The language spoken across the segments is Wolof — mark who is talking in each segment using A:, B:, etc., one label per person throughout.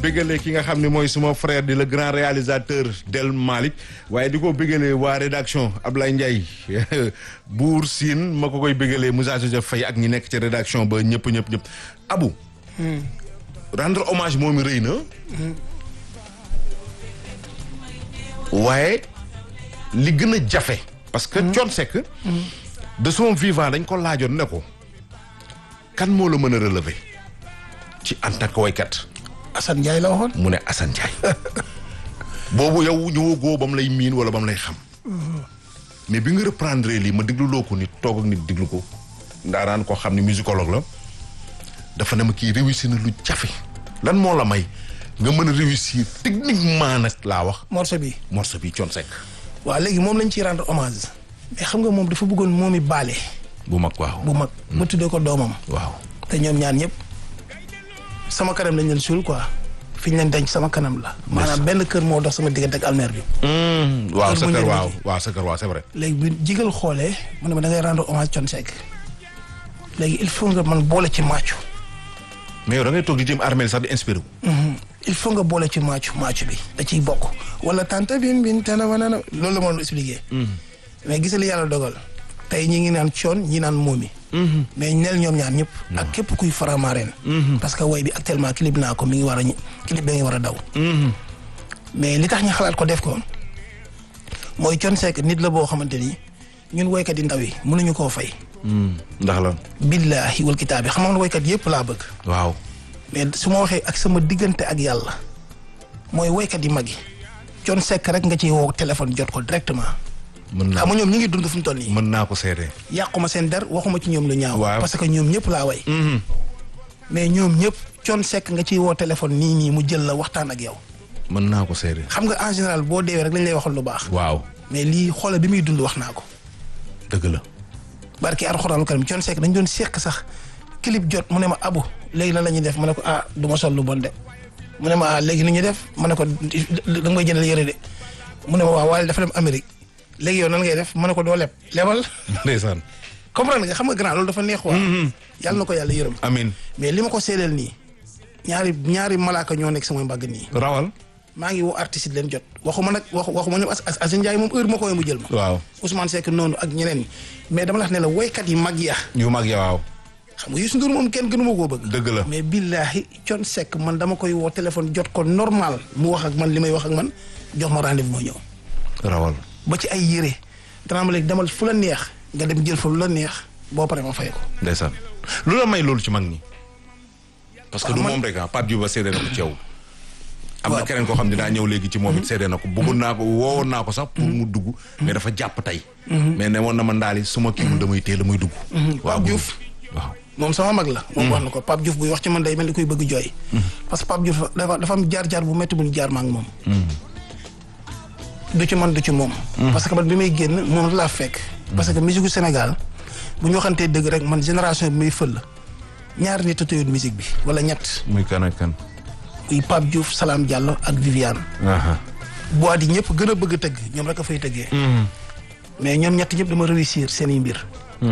A: bégalee ki nga xam ne mooy suma frère di le grand réalisateur Del Malick waaye di ko bégalee waa rédaction Ablaye Ndiaye Buur Sine ma ko koy bégalee Moussa Joseph Faye ak ñi nekk ci rédaction ba ñëpp ñëpp ñëpp Abu rendre hommage moom i rëy na waaye li gën a jafe parce que Thione Seck de son vivant dañ ko laajoon ne ko kan moo la mën a relever ci en tant que waykat
B: Assane Ndiaye la waxoon.
A: mu ne Assane Ndiaye boobu yow ñëwagoo ba mu lay miin wala ba mu lay xam mais bi nga reprendre lii ma déglu loo ko nit toog ak nit déglu ko ndaaraan koo xam ne musicologue la dafa ne ma kii réussir na lu jafe lan moo la may nga mën a réussir techniquement nag laa wax
B: morceau bi.
A: morceau bi Thione Seck
B: waaw léegi moom lañ ciy rendre hommage. mais xam nga moom dafa bëggoon moom i baale.
A: bu mag waaw
B: bu mag. ba tuddee ko doomam.
A: waaw
B: te ñoom ñaar ñëpp sama kanam lañ leen suul quoi fi ñu leen denc sama kanam la. maanaam benn kër moo dox sama diggante ak almeer bi.
A: waaw sa
B: bu
A: kër
B: njëriñ
A: waaw
B: bi.
A: waaw sa kër waaw c'est vrai
B: léegi bi jigal xoolee mu ne ma da ngay rendre hommage Thione Seck léegi il faut nga man boole ci maacu.
A: mais yow da ngay toog di jëm armée sax di inspiré wu
B: il faut nga boole ci maacu maacu bi da ciy bokk. wala tante bin bin tana wanana loolu la ma doon expliqué. mais gis li yàlla dogal. tey ñi ngi naan coon ñi naan moomi. mais neel ñoom ñaar ñëpp. ak képp kuy faramareen. parce que woy bi actuellement clip naa ko mi ngi war a ñi clip bi ngi war a daw. mais li tax ñu xalaat ko def ko mooy Thione Seck nit la boo xamante ni ñun woykat yi ndaw yi mënuñu koo fay.
A: ndax lan
B: billaahi wal kitaabi xam nga woykat yëpp laa bëgg.
A: waaw
B: mais su ma waxee ak sama diggante ak yàlla mooy woykat yi mag yi Thione Seck rek nga ciy woo téléphone jot ko directement.
A: mën naa
B: xam nga ñoom ñu ngi dund fu mu toll nii.
A: mën naa ko seede
B: yàquma seen der waxuma ci ñoom lu ñaaw.
A: Waaw.
B: parce que ñoom ñëpp laa way. mais ñoom ñëpp Thione Seck nga ciy woo téléphone nii nii mu jël la waxtaan ak yow.
A: mën naa ko seede
B: xam nga en général boo deewee rek lañ lay waxal lu baax.
A: waaw
B: mais lii xoola bi muy dund wax naa ko.
A: dëgg la
B: barki alxuraanu karim Thione Seck dañ doon seq sax clip jot mu ne ma abu léegi lan la ñuy def ma ne ko ah du ma sol lu bon de mu ne ma ah léegi ni ñuy def ma ne ko da nga may jëndal yëre de mu ne ma waaw waaye dafa dem Amérique léegi yow nan ngay def ma ne ko doo leb lebal
A: ndeysaan
B: comprendre nga xam nga grand loolu dafa neex waa yàlla na ko yàlla yërëm
A: amin
B: mais li ma ko seedeel nii ñaari ñaari malaaka ñoo nekk sama mbagg nii
A: rawal
B: maa ngi woo artiste yi leen jot waxuma nag waxu waxuma ñoom as as Assane Ndiaye moom heure ma ko woowee mu jël ma
A: waaw
B: Ousmane Seck noonu ak ñeneen ñi mais dama la wax ne la woykat yi mag ya
A: yu mag ya waaw
B: xam nga Youssou Ndour moom kenn gënu ma koo bëgg.
A: dëgg la
B: mais billaahi Thione Seck man dama koy woo téléphone jot ko normal mu wax ak man li may wax ak man jox ma rendez-vous moo ñëw.
A: rawal
B: ba ci ay yére danaa ma léegi demal fu la neex nga dem jël fa lu la neex boo paree ma fay ko.
A: ndeysaan lu la may loolu ci mag ñi parce que
B: Waaw,
A: du
B: man-
A: moom rek ah Pape Diouf ba seede na ko ci yow am na
B: Waaw.
A: keneen koo xam ne daa ñëw léegi ci moom it seede na ko bëggoon naa ko woowoon naa ko sax pour mu dugg mais dafa jàpp tey mais ne woon na ma ndaali su ma kiiwul damay teel a muy dugg waaw
B: Pape Diouf.
A: waaw
B: moom sama mag la. moom wax na ko Pape Diouf buy wax ci man day mel ni koy bëgg jooy. parce que Pape Diouf dafa dafa am jaar-jaar bu métti bu ñu jaar ma ak moom. du ci man du ci moom. parce que man bi may génn moom laa fekk. parce que musique gu Sénégal bu ñu waxantee dëgg rek man génération bi muy fël ñaari nit a tëyoon musique bi wala ñett.
A: muy kan ak kan
B: muy Pape Diouf Salam Diallo ak Viviane.
A: aha
B: bois di ñëpp gën a bëgg a tëgg ñoom rek a fay tëggee. mais ñoom ñett ñëpp dama réussir seen i mbir.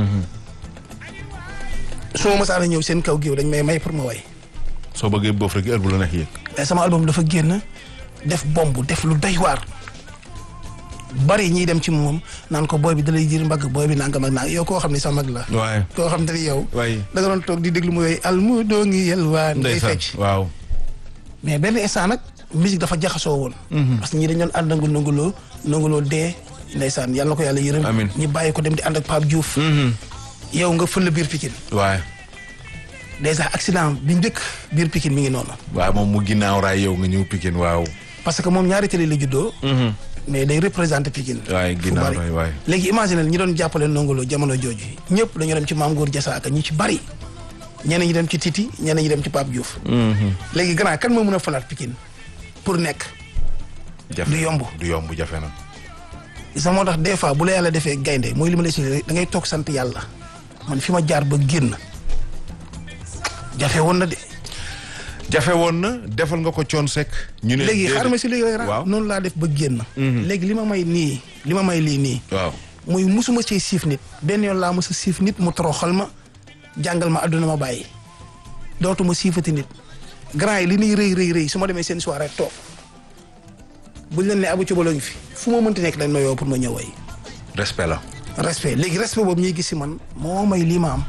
B: su ma mësaan a ñëw seen kaw géew dañ may may pour ma way.
A: soo bëggee boof rek heure bu la neex yéeg
B: mais sama album dafa génn def bomb def lu doy waar. bari ñiy dem ci moom naan ko booy bi dalay jir mbagg booy bi nangam ak nang yow koo xam ne sa mag la.
A: waaye
B: koo xam te ni yow.
A: waaye
B: da nga doon toog di déglu mu yooyu almu doo ngi yelwaan ngay
A: ndeysaan
B: fecc.
A: waaw
B: mais benn instant nag musique dafa jaxasoo woon. parce que ñi dañ doon ànd ak nanguloo nanguloo dee ndeysaan yàlla na ko yàlla yërëm.
A: Amiin.
B: ñu bàyyi ko dem di ànd ak Pape Diouf. yow nga fël biir Pikine.
A: waaye
B: dèjà accident bi njëkk biir Pikine mi ngi noonu.
A: waaw moom mu ginnaaw raay yow nga ñëw Pikine waaw
B: parce que moom ñaari télé la juddoo. mais day représenté Pikine.
A: waaye
B: fu
A: ginnaaw
B: bari.
A: raay waaye
B: léegi imagine ñi doon jàppale nongolo jamono jooju ñëpp dañoo dem ci Maam Góor Jasaaka ñi ci bari. ñeneen ñi dem ci Titi ñeneen ñi dem ci Pape Diouf. léegi grand kan moo mën a falaat Pikine pour nekk.
A: jafe
B: du yomb.
A: du yomb jafe na
B: sa moo tax des fois bu la yàlla defee gaynde mooy li ma la expliqué da ngay toog sant yàlla man fi ma jaar ba génn jafe woon na de.
A: jafe woon na defal nga ko coon sekk ñu ne
B: léegi
A: déedéet.
B: xaaral ma si léegi rek
A: waaw
B: noonu laa def ba génn. léegi li ma may nii li ma may lii nii.
A: waaw
B: muy musuma see siif nit benn yoon laa mos a siif nit mu toroxal ma jàngal ma àdduna ma bàyyi dootuma siifati nit grand yi li ñuy rëy rëy rëy su ma demee seen soirée toog buñ leen ne abu cobalo ngi fi fu ma mënti nekk dañ ma yow pour ma ñëw way
A: respect la
B: respect léegi respect boobu ñuy gis si man moo may lii ma am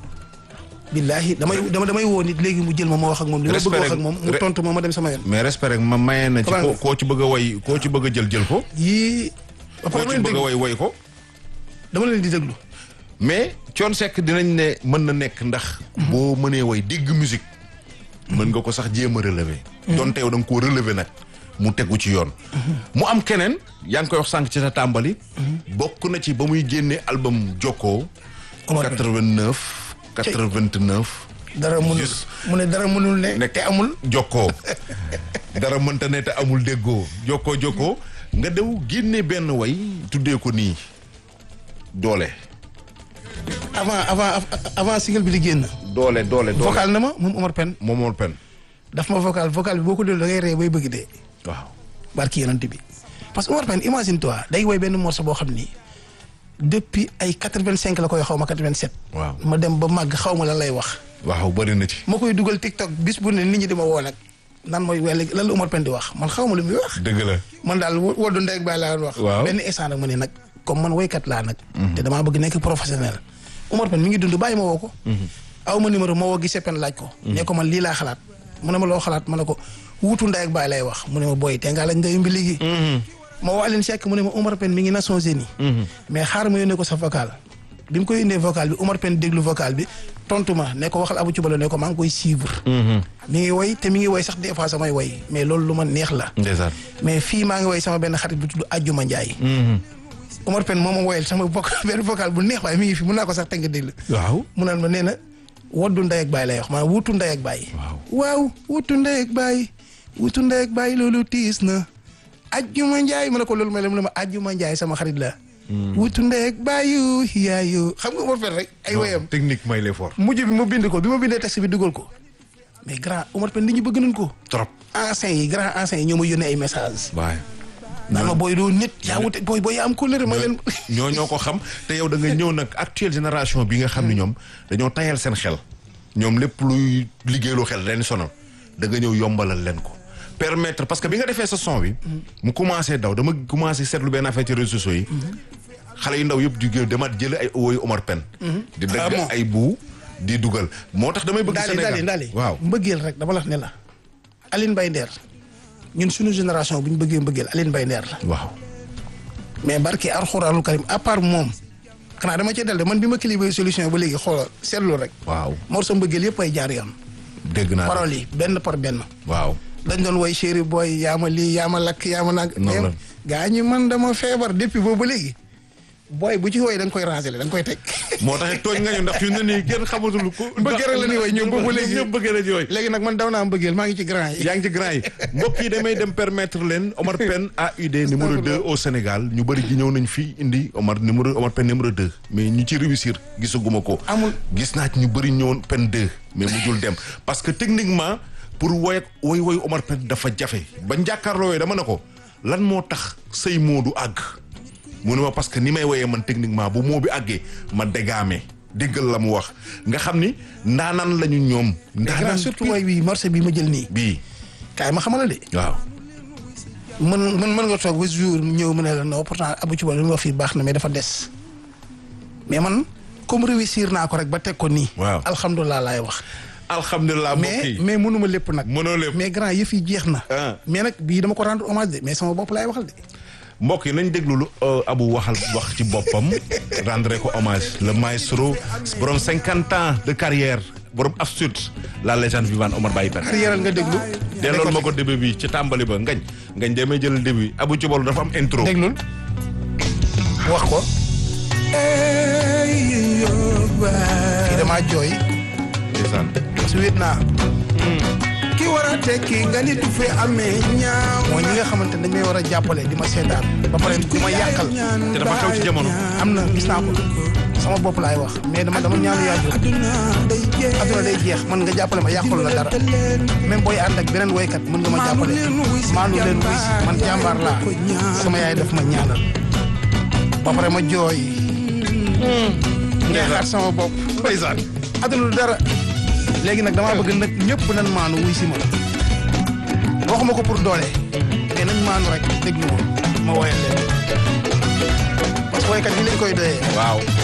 B: billaahi damay dama damay woo nit léegi mu jël ma ma wax ak moom li ma bëgg
A: Respect
B: wax ak
A: rek-
B: moom mu
A: re-
B: tontu ma ma dem sama yoon
A: mais respect rek ma mayee na ci
B: Comment
A: koo
B: nga-
A: koo ci bëgg a way koo ci bëgg a jël jël ko
B: yii ba pare
A: koo
B: dama
A: ci
B: leen
A: bëgg a
B: déglu
A: way way ko
B: dama leen di déglu
A: mais Thione Seck dinañ ne mën na nekk ndax boo mënee way dégg musique mën nga ko sax jéem a relever donte yow da nga koo relever nag mu tegu ci yoon mu am keneen yaa ngi koy wax sànq ci sa tàmbali bokk na ci ba muy génne album Jokkoo
B: Omar Ben.
A: 89 89
B: dara mënul
A: Juste.
B: mu ne dara mënul ne
A: nekk
B: te amul
A: jokkoo dara mënta ne te amul déggoo jokkoo jokkoo nga dew génne benn way tuddee ko nii doole
B: avant avant avant single bi di génn
A: doole doole doole
B: vocal na ma moom Omar Pène
A: moomool pen
B: daf ma vocal vocal bi boo ko déglu da ngay ree bay bëgg dee
A: waaw
B: barki yonent bi parce que Omar Pène imagine toi day woy benn morceau boo xam ni depuis ay quatre-vingt-cinq la koy xaw ma quatre-vingt-sept
A: waaw
B: ma dem ba màgg xaw ma lan lay wax
A: waaw bëri na ci
B: ma koy dugal TikTok bis bu ne nit ñi di ma woo nag nan mooy wel lan la Omar Pène di wax man xaw ma lu muy wax
A: dëgg la
B: man daal wo- woddu ndey ak baay laa doon wax
A: Waaw.
B: benn instant nag ma ne nag comme man woykat laa nag te damaa bëgg nekk professionnel Omar Pène mi ngi dund bàyyi ma woo ko aw ma numéro ma woo gisee pen laaj ko ne ko man lii laa xalaat mu ne ma loo xalaat ma ne ko wuutu ndey ak baay lay wax mu ne ma booy te ngaa lañ ndeyu mbi léegi ma woo Aline Seck mu ne ma Omar Pène mi ngi Nations Unies mais xaar ma yónnee ko sa vocal bi mu koy yónnee vocal bi Omar Pène déglu vocal bi tontu ma ne ko waxal Abou Thioubalo ne ko maa ngi koy suivre mi ngi woy te mi ngi woy sax des fois samay woy mais loolu lu ma neex la
A: ndeysaan
B: mais fii maa ngi woy sama benn xarit bu tudd Ajjuma Njaay Omar Pène moo ma woyal sama bokk benn vocal bu neex waaye mi ngi fi mun naa ko sax tënk déglu
A: waaw
B: mu naan ma nee na woddu ndey ak baay lay wax maanaam wutu ndey ak baay
A: Waaw.
B: waaw wutu ndey ak baay wutu ndey ak baay loolu tiis na Ajjuma Njaay ma ne ko loolu may la mu ne ma Ajjuma Njaay sama xarit la wutu ndey ak baayu yaayu xam nga Omar Pène rek ay woyam
A: technique may l'effort
B: mujj bi ma bind ko bi ma bindee texte bi dugal ko mais grand Omar Pène nit ñi bëgg nañ ko
A: trop
B: anciens yi grand anciens yi ñoo ma yónnee ay message
A: waaye
B: naan ma booy doo nit yaa wute booy booy yaa am kóllëre ma leen
A: ñoo ñoo ko xam te yow da nga ñëw nag actuelle génération bi nga xam ne ñoom dañoo tayal seen xel ñoom lépp luy liggéeyloo xel leen sonal da nga ñëw yombalal leen ko permettre parce que bi nga defee sa son bi mu commencé daw dama commencé seetlu benn affaire ci réseaux sociaux yi xale yu ndaw yëpp di gé- demaat jël ay woyu Omar Pène di
B: Ah
A: dagg
B: bon?
A: ay buu di dugal moo tax damay bëgg
B: ndaali
A: Sénégal
B: ndaali ndaali
A: waaw
B: mbëggeel rek dama la wax ne la Aline Mbaye Nder ñun suñu génération bu ñu bëggee mbëggeel Aline Mbaye Nder la
A: waaw
B: mais barki alxuraanul karim à part moom xanaa dama cee dal de man bi ma kilibé solution ba léegi xoolal seetlu rek
A: waaw
B: mor sa mbëggeel yëpp ay jaar yoon
A: dégg naa
B: paroles yi benn par benn
A: waaw
B: dañ doon woy chéri booy yaa ma lii yaa ma lakk yaa ma nag
A: Noonu la.
B: gaa ñi man dama feebar depuis boobu ba léegi booy bu ci woy da nga koy ranger da nga koy teg
A: moo tax tooñ nga ñu ndax fi mu ne nii kenn xamatul ko
B: Mbëggeel rek la ñuy woy ñoom boobu ba léegi.
A: ñëpp bëggee la ñuy woy
B: léegi nag man daw naa mbëggeel maa ngi ci grand yi
A: yaa ngi ci grand yi mbokk yi damay dem permettre leen Omar Pène AUD numéro 2 au Sénégal ñu bëri ji ñëw nañ fii indi Omar numéro Omar Pène numéro 2 mais ñu ci réussir gisaguma ko.
B: Amul.
A: gis naa ci ñu bëri ñëwoon Pène 2 mais mujjul dem parce que techniquement pour woy ak woy woy Omar Pène dafa jafe ba njàkkaarloo yooyu dama ne ko lan moo tax say moo du àgg mu ne ma parce que ni may woyee man techniquement bu moo bi àggee ma dégaame déggal la mu wax nga xam ni ndaanaan lañu ñoom.
B: mais grand
A: ndaanaan
B: surtout woy bii morceau bi ma jël nii
A: bii
B: kaay ma xamal la de
A: waaw.
B: mën mën mën nga toog ba jour ñëw mu ne la non pourtant Abou Thioubalo li mu wax fii baax na mais dafa des mais man comme réussir naa ko rek ba teg ko nii.
A: Waaw.
B: alhamdulilah laay wax.
A: alhamdulilah mbokk
B: mais
A: yi
B: mais mënuma lépp nag.
A: mënoo lépp
B: mais grand yëf yi jeex na.
A: Ah.
B: mais nag bii dama ko rendre hommage de mais sama bopp laay waxal de.
A: mbokk yi nañ déglu lu euh, Abou waxal wax ci boppam rendre ko hommage le maestro borom cinquante ans de carrière borom absurde la légende vivante Omar Baye Pène
B: arrière nga déglu.
A: dellool ma ko début bi ci tàmbali ba ngañ ngañ demee jël début Abou Thioubalo dafa am intro
B: déglul wax ko. fii damaa jooy.
A: ndeysaan
B: parce que wéet naa.
C: ki war a tekki nga ni du fe amee ñaaw
B: mooy ñi nga xamante ne dañ may war a jàppale di ma seetaan. ba pare di ma yàqal.
A: te dafa xew ci jamono
B: am na gis naa ko sama bopp laay wax mais dama dama ñaanu yaaju
C: adduna day jeex
B: adduna day jeex mën nga jàppale ma yàqul la dara même booy ànd ak beneen woykat mën nga ma jàppale maanu leen wuy si man jàmbaar laa sama yaay daf ma ñaanal ba pare ma jooy ngeexaat sama bopp
A: ndeysaan
B: adduna du dara léegi nag damaa bëgg nag ñëpp nan maanu wuy si ma waxuma ko pour doole mais nañ maanu rek déglu ma ma woyal leen parce que woykat yi lañ koy doyee
A: waaw